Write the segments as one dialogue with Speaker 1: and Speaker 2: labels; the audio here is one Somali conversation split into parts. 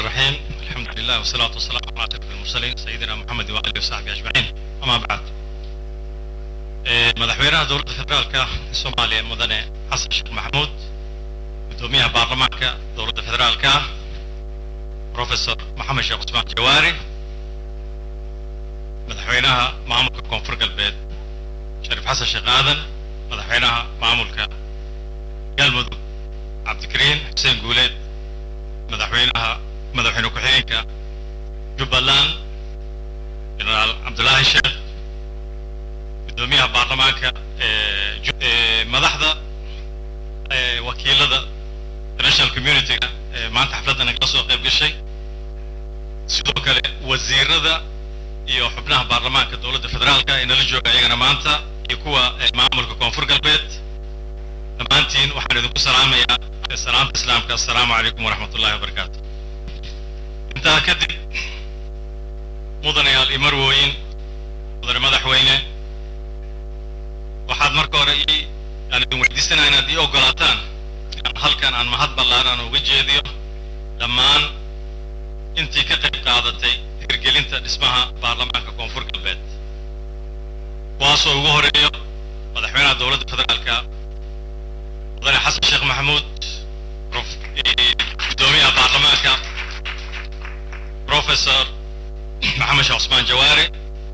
Speaker 1: الرحيم الحمد لله والصلاة والسلام على أشرف المرسلين سيدنا محمد وآله وصحبه أجمعين أما بعد madaxweynaha dowladda federaalka soomaaliya mudane xasan sheekh maxamuud guddoomiyaha baarlamaanka dowladda federaalka professor maxamed sheekh cusmaan jawaari madaxweynaha maamulka koonfur galbeed shariif xasan sheekh aadan madaxweynaha maamulka galmudug cabdikariin xuseen guuleed madaxweynaha madaxweyne ku-xigeenka jubbaland generaal cabdulaahi sheekh guddoomiyaha baarlamaanka madaxda wakiilada international community-ga maanta xafladda nagala soo qayb gashay sidoo kale wasiirada iyo xubnaha baarlamaanka dowladda federaalka ee nala jooga iyagana maanta iyo kuwa maamulka koonfur galbeed dhammaantiin waxaan idinku salaamayaa salaamta islaamka assalaamu calaykum waraxmat ullahi wabarakaatu intaa kadib mudanayaal iyo marwooyin mudane madaxweyne waxaad marka hore ii aan idin weydiisanaya inaad ii ogolaataan inaan halkan aan mahad ballaaran uga jeediyo dhammaan intii ka qayb qaadatay hirgelinta dhismaha baarlamaanka koonfur galbeed kuwaasoo ugu horeeyo madaxweynaha dowladda federaalka mudane xasan sheekh maxamuud guddoomiyaha baarlamaanka professor maxamed sheekh cusmaan jawaare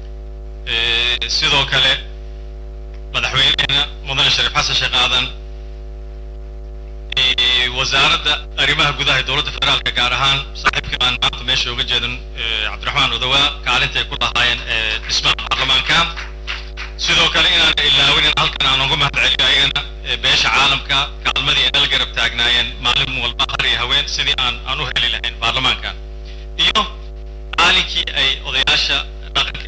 Speaker 1: sidoo kale madaxweyneheena mudane shariif xasan sheekh aadan wasaaradda arrimaha gudaha ee dowladda federaalka gaar ahaan saaxiibkii aan maanta meesha uga jeedin cabdiraxmaan odowaa kaalinta ay ku lahaayeen dhismaha baarlamaanka sidoo kale inaan ilaawin in halkan aan uga mahad celiyo ayagana beesha caalamka kaalmadii ay nala garab taagnaayeen maalin walba har iyo haween sidii aan aan u heli lahayn baarlamaanka iyo maalinkii ay odayaasha dhaqanka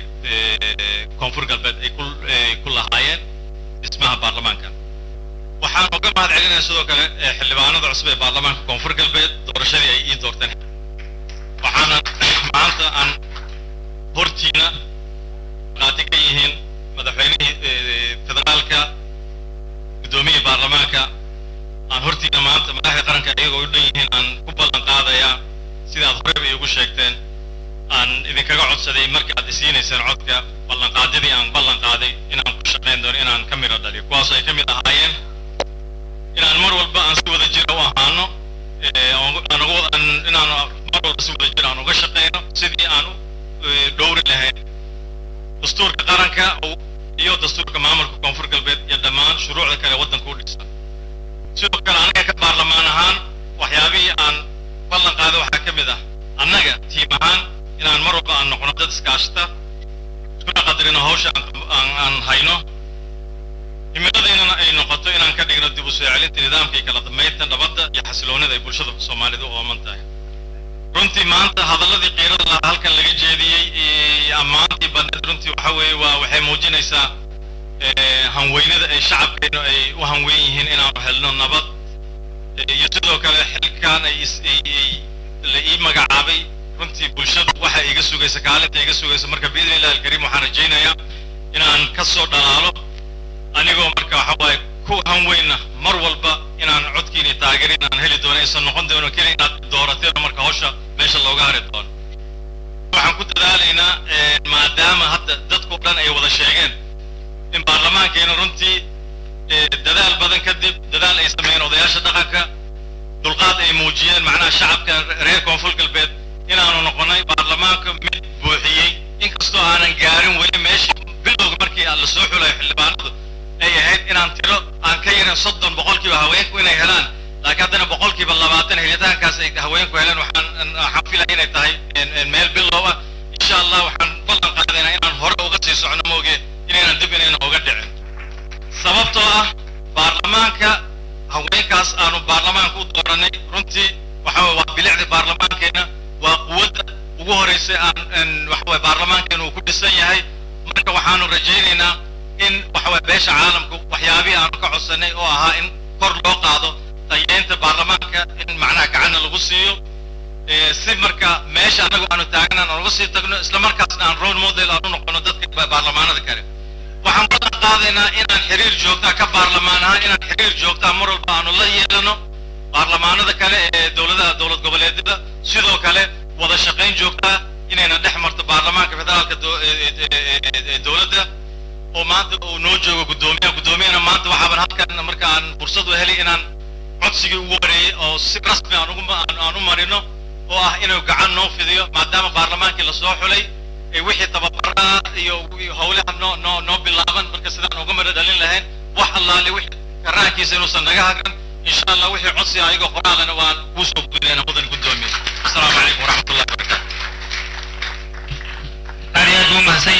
Speaker 1: ee koonfur galbeed ay ku ku lahaayeen dhismaha baarlamaanka waxaan uga mahad celinaya sidoo kale xildhibaanada cusub ee baarlamaanka koonfur galbeed doorashadii ay ii doorteen waxaana maanta aan hortiina qaati ka yihiin madaxweynihii federaalka guddoomiyihii baarlamaanka aan hortiina maanta madaxda qaranka iyagoo u dhan yihiin aan ku ballan qaadayaa sidaad horeyba iigu sheegteen aan idinkaga codsaday markii aad isiinayseen codka ballanqaadyadii aan ballan qaaday inaan ku shaqayn doono inaan ka midho dhaliyo kuwaasoo ay ka mid ahaayeen inaan mar walba aan si wada jira u ahaano inaan mar walba si wada jira aan uga shaqayno sidii aan u dhowri lahayn dastuurka qaranka iyo dastuurka maamulka koonfur galbeed iyo dhammaan shuruucda kale waddanka u dhisan sidoo kale anaga ka baarlamaan ahaan waxyaabihii aan ballan qaaday waxaa ka mid ah annaga tiim ahaan inaan mar walba aan noqono dad iskaashata iskuna qadarino hawsha aan hayno himiladeynana ay noqoto inaan ka dhigno dib u soo celinta nidaamka iyo kala dambaynta nabadda iyo xasiloonida ay bulshada soomaalida u ooman tahay runtii maanta hadalladii qiirada lahaa halkan laga jeediyey ammaantii badneed runtii waxa weeye waa waxay muujinaysaa hanweynada ay shacabkeenu ay u hanweyn yihiin inaanu helno nabad iyo sidoo kale xilkan ay la ii magacaabay runtii bulshadu waxa iga sugaysa kaalinta iga sugaysa marka biidni illahi alkariim waxaan rajaynayaa inaan ka soo dhalaalo anigoo marka waxa waaye ku hanweyna mar walba inaan codkiini taageerin aan heli doono aysan noqon doono keli inaad doorateen marka hawsha meesha looga hari doono waxaan ku dadaalaynaa maadaama hadda dadkao dhan ay wada sheegeen in baarlamaankeena runtii dadaal badan kadib dadaal ay sameeyeen odayaasha dhaqanka dulqaad ay muujiyeen macnaha shacabka reer koonfur galbeed inaanu noqonay baarlamaanka mid buuxiyey inkastoo aanan gaarin weli meeshii bilowga markii la soo xulayo xildhibaanadu ay ahayd inaan tiro aan ka yarin soddon boqolkiiba haweenku inay helaan laakiin haddana boqolkiiba labaatan helitaankaas ay haweenku heleen waxaan waxaan filaya inay tahay meel bilow ah insha allah waxaan ballan qaadaynaa inaan hore uga sii socno mooge inaynan dib inayna uga dhicin sababtoo ah baarlamaanka haweenkaas aanu baarlamaanka u dooranay runtii waxa waa bilicda baarlamaankeena waa quwadda ugu horeysa aan waxa waye baarlamaankeena uu ku dhisan yahay marka waxaanu rajaynaynaa in waxa waye beesha caalamku waxyaabihii aanu ka codsanay oo ahaa in kor loo qaado tayeynta baarlamaanka in macnaha gacanna lagu siiyo si marka meesha annagu aanu taagnan aan uga sii tagno isla markaasna aan role model aan u noqono dadka baarlamaanada kale waxaan ballan qaadaynaa inaan xiriir joogtaa ka baarlamaan ahaan inaan xiriir joogtaa mar walba aanu la yeelano baarlamaanada kale ee dowladaha dowlad goboleedyada sidoo kale wada shaqayn joogtaa inayna dhex marto baarlamaanka federaalka do- ee- ee- ee- ee- ee dowladda oo maanta uu noo joogo guddoomiyaha guddoomiyahana maanta waxaaban halkan marka aan fursad u helay inaan codsigii ugu wareeyey oo si rasmi aan ugu ma- aan- aan u marino oo ah inuu gacan noo fidiyo maadaama baarlamaankii lasoo xulay ee wixii tababaraa iyo iyo howlaha noo noo noo bilaaban marka sidaan uga mara dhalin lahayn wax allaale wixii karaankiisa inuusan naga hagran insha allah wixii codsi ayagoo qoraalana waan kuu soo gudbinayna mudan guddoomiye asalaamu calaykum waraxmatullahi wabarakaatu
Speaker 2: aad iyo aad buu mahadsan yahay